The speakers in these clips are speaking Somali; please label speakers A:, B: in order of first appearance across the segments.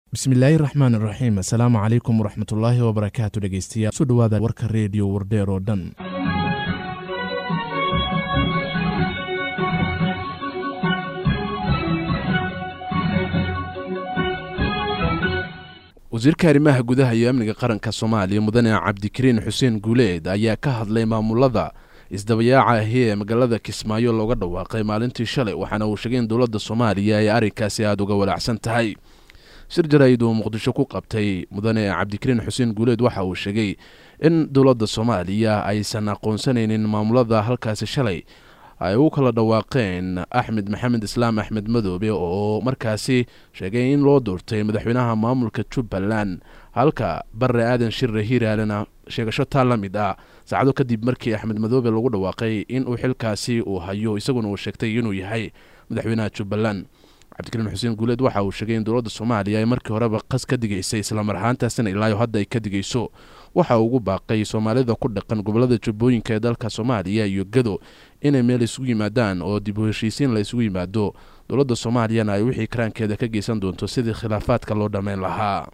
A: bismillaahi raxmaan iraxiim assalaamu calaykum waraxmatullaahi wabarakaatu dhegeystayaal su dhowaada warka reediyo wardheer oo dhan wasiirka arrimaha gudaha iyo amniga qaranka soomaaliya mudane cabdikariin xuseen guuleed ayaa ka hadlay maamulada isdabayaaca ahi ee magaalada kismaayo looga dhawaaqay maalintii shalay waxaana uu sheegay in dowladda soomaaliya ay arrinkaasi aada uga walaacsan tahay shir jaraa'id uu muqdisho ku qabtay mudane cabdikariin xuseen guuleed waxa uu sheegay in dowladda soomaaliya aysan aqoonsanaynin maamulada halkaasi shalay ay u kala dhawaaqeen axmed maxamed islaam axmed madoobe oo markaasi sheegay in loo doortay madaxweynaha maamulka jubbaland halka bare aadan shirre hiiraalena sheegasho taa la mid ah saacado kadib markii axmed madoobe lagu dhawaaqay inuu xilkaasi uu hayo isaguna uu sheegtay inuu yahay madaxweynaha jubbaland cabdikariin xuseen guuleed waxa uu sheegay in dowladda soomaaliya ay markii horeba qas ka digaysay islamar ahaantaasina ilaayo hadda ay ka digayso waxa uu ugu baaqay soomaalida ku dhaqan gobolada jubbooyinka ee dalka soomaaliya iyo gado inay meel isugu yimaadaan oo dib u heshiisiin la isugu yimaado dowladda soomaaliyana ay wixii karaankeeda ka geysan doonto sidii khilaafaadka loo dhammayn lahaa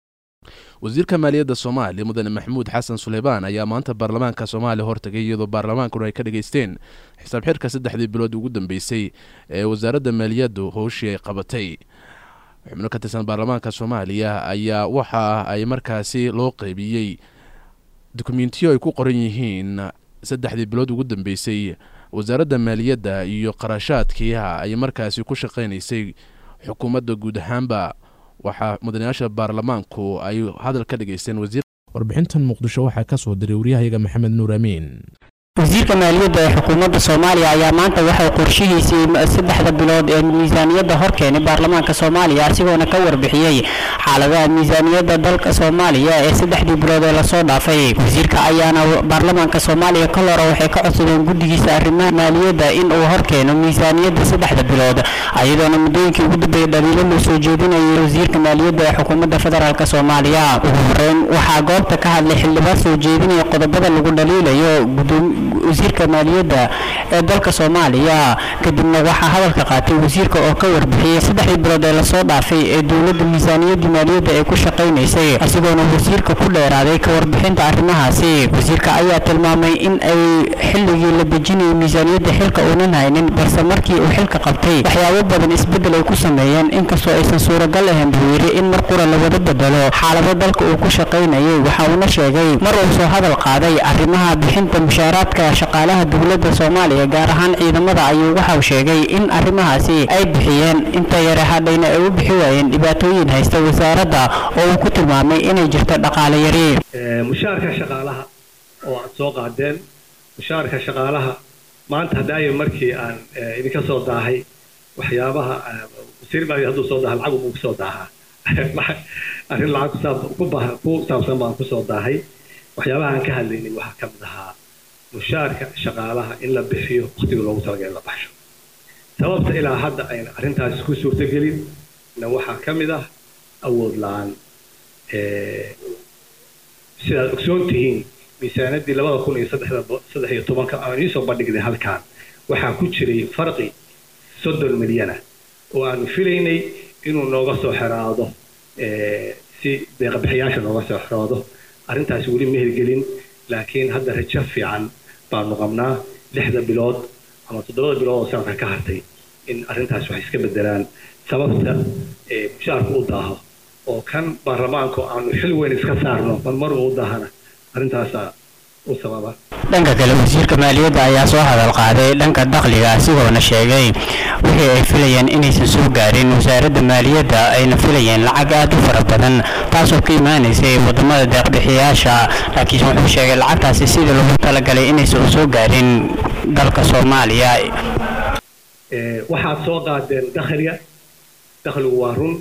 A: wasiirka maaliyadda soomaaliya mudane maxamuud xasan suleymaan ayaa maanta baarlamaanka soomaaliya hortagay iyadoo baarlamaankuna ay ka dhageysteen xisaab xirka saddexdii bilood ugu dambeysay ee wasaaradda maaliyaddu howshii ay qabatay xubno ka tirsan baarlamaanka soomaaliya ayaa waxa ay markaasi loo qeybiyey dukumentiyo ay ku qoran yihiin saddexdii bilood ugu dambeysay wasaaradda maaliyadda iyo qarashaadkiiha ay markaasi ku shaqaynaysay xukuumadda guud ahaanba waxaa mudanayaasha baarlamaanku ay hadal ka dhageysteen wasiir warbixintan muqdisho waxaa ka soo diray waryahayaga maxamed nuur amiin
B: wasiirka maaliyadda ee xukuumadda soomaaliya ayaa maanta waxay qorshihiisii saddexda bilood ee miisaaniyadda hor keenay baarlamaanka soomaaliya asigoona ka warbixiyey xaaladaha miisaaniyadda dalka soomaaliya ee saddexdii bilood ee lasoo dhaafay wasiirka ayaana baarlamaanka soomaaliya kal hore waxay ka codsadeen guddigiisa arrimaha maaliyadda in uu hor keeno miisaaniyadda saddexda bilood ayadoona muddooyinkii ugu dambeeyey dhaliilo loo soo jeedinayay wasiirka maaliyadda ee xukuumadda federaalk soomaaliya ugu horeyn waxaa goobta ka hadlay xildhibaan soo jeedinaya qodobada lagu dhaliilayo wasiirka maaliyadda ee dalka soomaaliya kadibna waxaa hadalka qaatay wasiirka oo ka warbixiyey saddexdii bilood ee lasoo dhaafay ee dowladda miisaaniyaddii maaliyadda ay ku shaqaynaysay asigoona wasiirka ku dheeraaday ka warbixinta arrimahaasi wasiirka ayaa tilmaamay in ay xilligii la dejinayay miisaaniyadda xilka uunan haynin balse markii uu xilka qabtay waxyaabo badan isbeddel ay ku sameeyeen inkastoo aysan suuragal ahayn buu yidhi in mar qura lawada bedelo xaalado dalka uu ku shaqaynayay waxa uuna sheegay mar uu soo hadal qaaday arrimaha bixinta mushaaraadka shaqaalaha dowladda soomaaliya gaar ahaan ciidamada ayuu waxau sheegay in arrimahaasi ay bixiyeen inta yare hadhayna ay u bixi waayeen dhibaatooyin haysta wasaaradda oo uu ku tilmaamay inay jirto dhaqaale yari
C: mushaarka shaqaalaha oo aad soo qaadeen mushaarka shaqaalaha maanta hadaayo markii aan idinka soo daahay waxyaabaha wasiir maaliya hadduu soo daaha lacag buu kusoo daahaa arrin lacag ku saabsan baan kusoo daahay waxyaabaha aan ka hadlaynay waxaa ka mid ahaa mushaarka shaqaalaha in la bixiyo waqtiga loogu talagalay in la baxsho sababta ilaa hadda ayna arrintaasi ku suurtagelin na waxaa ka mid ah awood la-aan sidaad ogsoon tihiin miisaanaddii labada kun iyo saddex iyo tobanka aan iisoo bandhignay halkaan waxaa ku jiray farqi soddon milyana oo aanu filaynay inuu nooga soo xeraado si deeqabixiyaasha nooga soo xeraado arrintaasi weli ma hirgelin laakiin hadda rajo fiican baanu qabnaa lixda bilood ama toddobada bilood oo sanadka ka hartay in arrintaas waxay iska bedelaan sababta mushaarku u daaho oo kan baarlamaanku aanu xil weyn iska saarno marmar uu u daahana arrintaasa u sababa
B: dhanka kale wasiirka maaliyadda ayaa soo hadal qaaday dhanka dakhliga asigoona sheegay wixii ay filayeen inaysan soo gaarin wasaaradda maaliyadda ayna filayeen lacag aad u fara badan taasoo ka imaanaysay wadamada deeqbixiyaasha laakiin wuxuu sheegay lacagtaasi sidii lagu talagalay inaysan u soo gaarin dalka soomaaliya
C: waxaad soo qaadeen dakhliga dakhligu waa run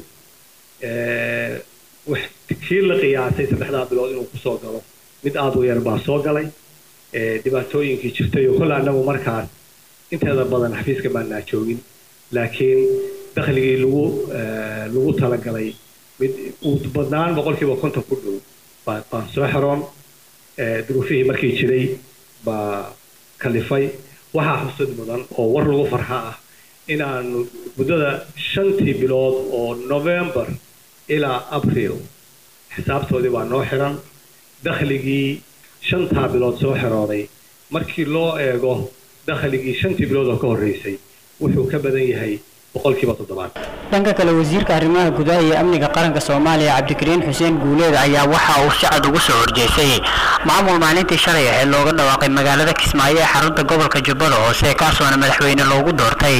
C: kii la qiyaasay saddexdaa bilood inuu kusoo galo mid aada u yar baa soo galay dhibaatooyinkii jirtay oo kolle annagu markaas inteeda badan xafiiska baanaa joogin laakiin dakhligii lagu lagu talagalay mid uu badnaan boqolkiiba konton ku dhow baan soo xeroon duruufihii markii jiray baa kalifay waxaa xusud mudan oo war lagu farxa ah inaanu muddada shantii bilood oo november ilaa abriil xisaabtoodii baa noo xiran dakhligii shantaa bilood soo xirooday markii loo eego dakhligii shantii bilood oo ka horreysay wuxuu ka badan yahay boqolkiiba toddobaad
B: dhanka kale wasiirka arrimaha gudaha iyo amniga qaranka soomaaliya cabdikariin xuseen guuleed ayaa waxa uu si cad ugu soo horjeestay maamul maalintii shalay ahayd looga dhawaaqay magaalada kismaayo ee xarunta gobolka jubbada hoose kaasoona madaxweyne loogu doortay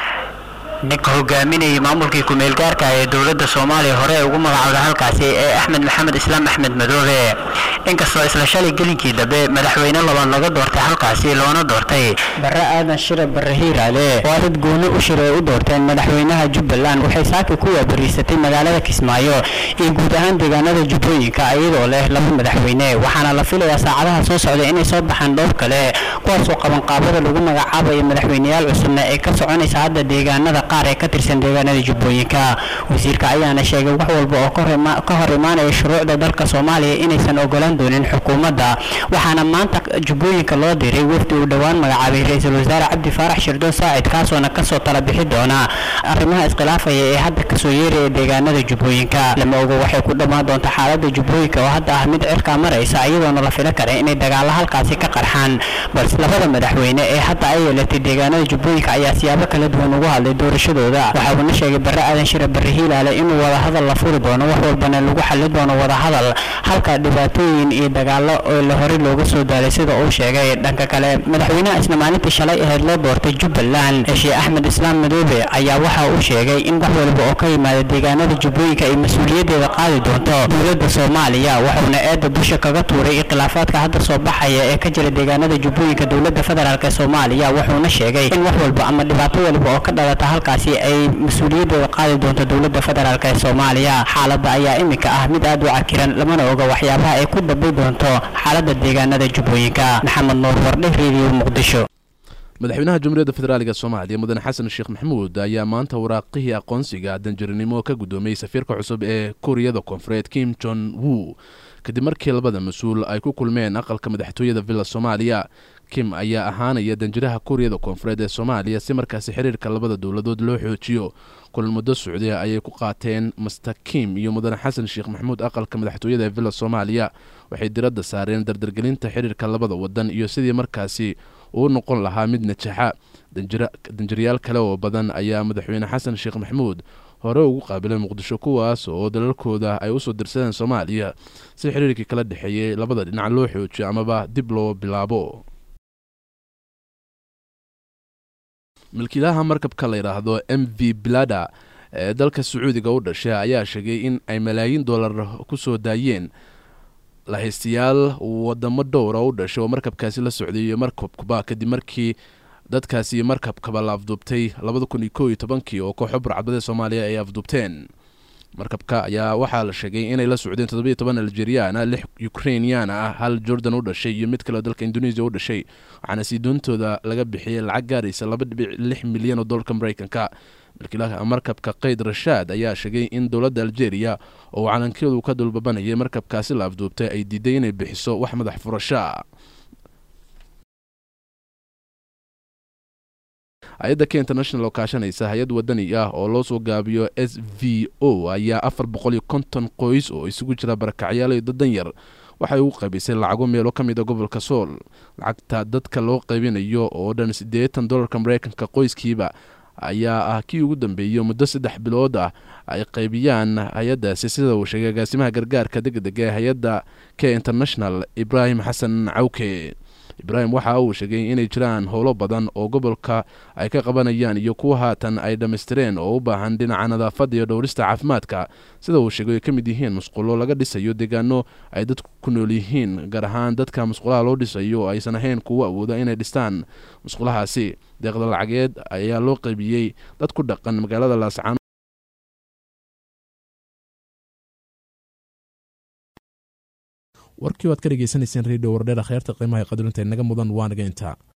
B: ninka hogaaminayay maamulkii ku-meel gaarka ee dowladda soomaaliya hore ugu magacowda halkaasi ee axmed maxamed islaam axmed madoobe inkastoo isla shalay gelinkii dambe madaxweyne labaad laga doortay halkaasi loona doortay barre aadan shire barre hiiraale oo dad gooni u shir ay u doorteen madaxweynaha jubbaland waxay saaki ku waabariisatay magaalada kismaayo iyo guud ahaan deegaanada jubbooyinka iyadoo leh laba madaxweyne waxaana la filayaa saacadaha soo socda inay soo baxaan dhowr kale kuwaasoo qabanqaabada lagu magacaabayo madaxweyneyaal cusubna ee ka soconaysa hadda deegaanada qaar ee ka tirsan deegaanada jubbooyinka wasiirka ayaana sheegay wax walba oo ka hor imaanaya shuruucda dalka soomaaliya inaysan ogolaan doonin xukuumadda waxaana maanta jubbooyinka loo diray wafdi uu dhowaan magacaabay ra-iisul wasaare cabdi faarax shirdoon saacid kaasoona kasoo tala bixi doona arrimaha iskhilaafaya ee hadda kasoo yeeraya deegaanada jubbooyinka lama ogo waxay ku dhammaan doonta xaalada jubbooyinka oo hadda ah mid cirkaa maraysa iyadoona la fila kara inay dagaalo halkaasi ka qarxaan balse labada madaxweyne ee hadda ay yeelatay deegaanada jubbooyinka ayaa siyaabo kala duwan ugu hadlay doorashadooda waxa uuna sheegay barre aadan shire barre hiilaale inuu wadahadal la furi doono wax walbana lagu xali doono wadahadal halka dhibaatooyin iyo dagaalo oo la horey looga soo daalay sida uu sheegay dhanka kale madaxweynaha isla maalintii shalay ahayd loo doortay jubbaland sheekh axmed islaam madoobe ayaa waxa uu sheegay in wax walba oo ka yimaada deegaanada jubbooyinka ay mas-uuliyaddeeda qaadi doonto dowladda soomaaliya wuxuuna eedda dusha kaga tuuray ikhilaafaadka hadda soo baxaya ee ka jira deegaanada jubbooyinka dowladda federaalk ee soomaaliya wuxuuna sheegay in wax walba ama dhibaato walba oo ka dhalata halkaasi ay mas-uuliyaddeeda qaadi doonto dowladda federaalk ee soomaaliya xaaladda ayaa iminka ah mid aad u cakiran lamana oga waxyaabaha ay ku dambi doonto xaaladda deegaanada jubbooyinka maxamed nuur wardhe reediyo muqdisho
A: madaxweynaha jamhuuriyadda federaalk soomaaliya mudane xasan sheekh maxamuud ayaa maanta waraaqihii aqoonsiga danjarinimo ka guddoomiyey safiirka cusub ee kuuriyada koonfureed kim jon wu kadib markii labada mas-uul ay ku kulmeen aqalka madaxtooyada villa soomaaliya kim ayaa ahaanaya danjiraha kuuriyada koonfureed ee soomaaliya si markaasi xiriirka labada dowladood loo xoojiyo kulan muddo socdiya ayay ku qaateen master kim iyo mudane xasan sheekh maxamuud aqalka madaxtooyada ee villa soomaaliya waxay diradda saareen dardargelinta xiriirka labada wadan iyo sidii markaasi uu noqon lahaa mid najaxa danjirayaal kale oo badan ayaa madaxweyne xasan sheekh maxamuud hore ugu qaabilay muqdisho kuwaas oo dalalkooda ay usoo dirsadeen soomaaliya si xiriirkii kala dhexeeyey labada dhinac loo xoojiyo amaba dib loo bilaabo milkiilaha markabka la yidhaahdo m v blada ee dalka sacuudiga u dhashay ayaa sheegay in ay malaayiin dollar ku soo daayeen lahaystayaal wadamo dhowra u dhashay oo markabkaasi la socday iyo markabkuba kadib markii dadkaasi markabkaba la afduubtay labada kun iyo ko iyo tobankii oo kooxo burcadbadee soomaaliya ay afduubteen markabka ayaa waxaa la sheegay inay la socdeen toddobiyo toban algeriana lix ukrainiana ah hal jordan u dhashay iyo mid kaleo dalka indonesia u dhashay waxaana sii doontooda laga bixiyey lacag gaaraysa laba dhibic lix milyan oo dollarka mareykanka milkiilaha markabka kayd rashaad ayaa sheegay in dowladda algeria oo calankeedu ka dulbabanayay markabkaasi la afduubtay ay diiday inay bixiso wax madax furashaa hay-adda k international oo kaashanaysa hay-ad wadani ah oo loo soo gaabiyo s v o ayaa afar boqol iyo konton qoys oo isugu jira barakacyaal iyo dadan yar waxay ugu qaybisay lacago meelo ka mida gobolka sool lacagta dadka loo qaybinayo oo dhan siddeetan dollarka mareykanka qoyskiiba ayaa ah kii ugu dambeeyey muddo saddex bilood ah ay qaybiyaan hay-addaasi sida uu sheegay agaasimaha gargaarka degdega ee hay-adda k international ibraahim xasan cawke ibraahim waxa uu sheegay inay jiraan howlo badan oo gobolka ay ka qabanayaan iyo kuwa haatan ay dhammaystireen oo u baahan dhinaca nadaafadda iyo dhowrista caafimaadka sida uu sheegay ay ka mid yihiin musqulo laga dhisayo deegaano ay dadku ku nool yihiin gaar ahaan dadka musqulaha loo dhisayo oo aysan ahayn kuwo awooda inay dhistaan musqulahaasi deeqda lacageed ayaa loo qaybiyey dad ku dhaqan magaalada laascaan
D: warkii waad ka dhegeysanayseen redio wardheer kheyrta qiimaha qadarinta inaga mudan waa naga intaa